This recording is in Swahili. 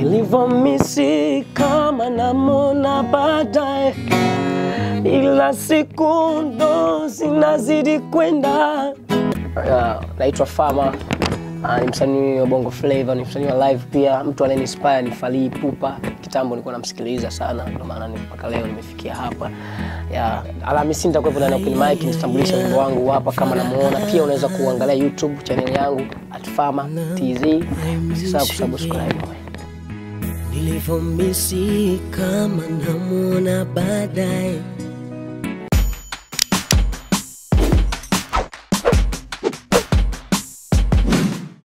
nilivyomisi kama namona baadaye, ila siku ndo zinazidi kwenda. Uh, naitwa Fama. Uh, ni msanii wa Bongo Flava, ni msanii wa live pia. Mtu anayenispire ni Fally Ipupa. Kitambo nilikuwa namsikiliza sana, ndio maana ni- mpaka leo nimefikia hapa. Ya, Alhamisi nitakuwepo ndani ya Open Mic nitambulisha wimbo wangu hapa kama namuona. Pia unaweza kuangalia YouTube channel yangu @fama tz. Usisahau kusubscribe. nilivyomisi kama namwona baadaye